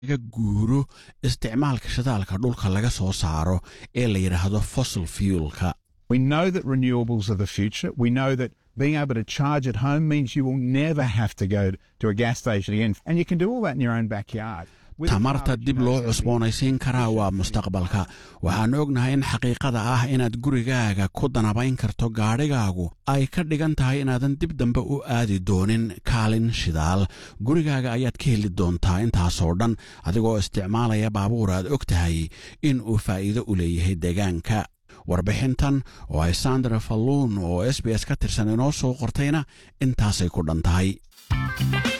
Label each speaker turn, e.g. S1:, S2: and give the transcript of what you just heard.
S1: laga guuro isticmaalka shidaalka dhulka laga soo saaro ee la yidhaahdo fossil fuelka
S2: We know that renewables are the future. We know that being able to charge at home means you will never have to go to a gas station again. And you can do all that in your own backyard. With a car
S1: tamarta
S2: that you
S1: dib
S2: know
S1: loo
S2: is gonna be-
S1: cusboonaysiin karaa waa mustaqbalka waxaan ognahay in xaqiiqada ah inaad gurigaaga ku danabayn karto gaadhigaagu ay ka dhigan tahay inaadan dib dambe u aadi doonin kaalin shidaal gurigaaga ayaad ka heli doontaa intaasoo dhan adigoo isticmaalaya baabuur aad og tahay in uu faa'iido u leeyahay deegaanka warbixintan oo ay sandra falluun oo s b s ka tirsan inoo soo qortayna intaasay ku dhan tahay